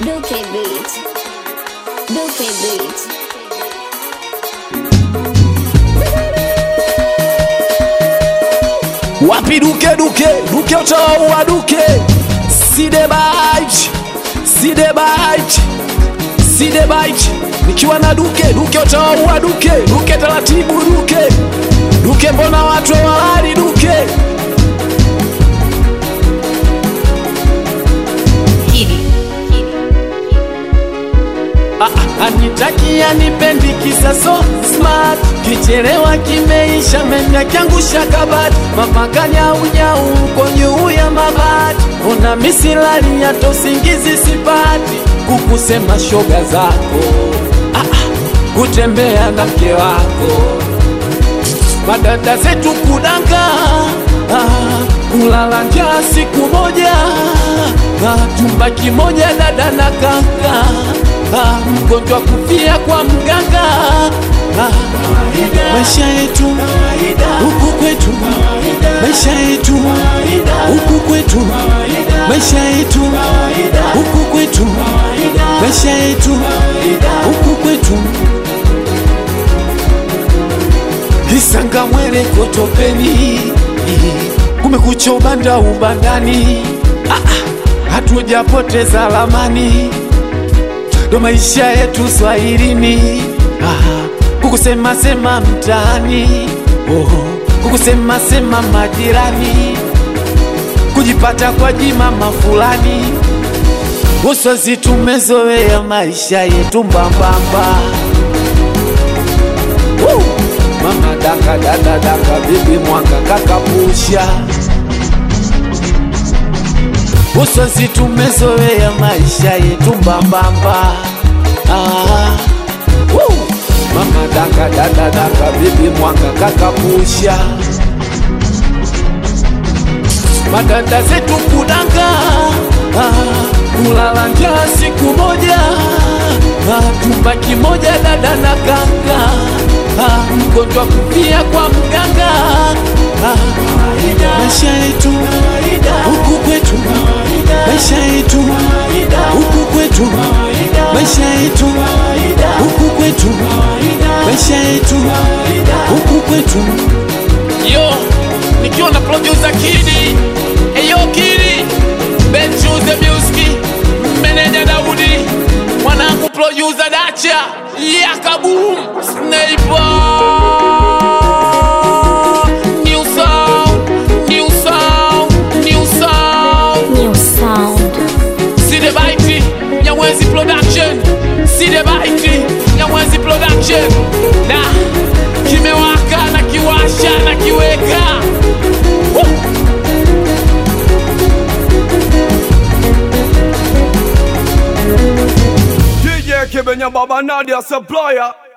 Duke Beat. Duke Beat. wapi duke duke duke utawaua duke sidebait sidebait sidebait nikiwa na duke duke utawaua duke duke taratibu duke duke mbona watu walali duke Ah, ah, anitaki anipendi kisa so smart kichelewa kimeisha menya kiangusha kabati mapakanyaunyau uko juu ya mabati una misilani hata usingizi sipati kukusema shoga zako ah, ah, kutembea na mke wako madada zetu kudanga ah, kulala njaa siku moja ah, chumba kimoja dada na kaka ah, mgonjwa kufia kwa mganga ah, maisha yetu huku kwetu maisha yetu huku kwetu maisha yetu huku kwetu maisha yetu huku kwetu Kisanga mwele kotopeni kumekucha ubanda ubandani ah, ah, hatujapoteza lamani ndo maisha yetu swahilini ah, kukusema sema mtaani oh, kukusema sema majirani kujipata kwa jimama fulani uswazi tumezoea maisha yetu mbambamba Woo! Mama daka dada daka bibi mwanga kakapusha Uswazi tumezoea maisha yetu mbambamba ah. Woo! Mama daka dada daka bibi mwanga kakapusha Madada zetu kudanga ah. Kulala njaa siku moja ah. Chumba kimoja dada na kaka ah, mgonjwa kufia kwa mganga ah, maisha yetu huku kwetu maisha yetu huku kwetu maisha yetu huku kwetu maisha yetu huku kwetu yo nikiwa na producer kidi eyo kidi benchuze music meneja daudi mwanangu producer dacha yakabum sniper new sound new sound new sound New sound. Side Baiti, Nyamwezi Production. Side Baiti, Nyamwezi Production. Na kimewaka na kiwasha na kiweka. Woo! DJ Kibenya Baba Nadia Supplier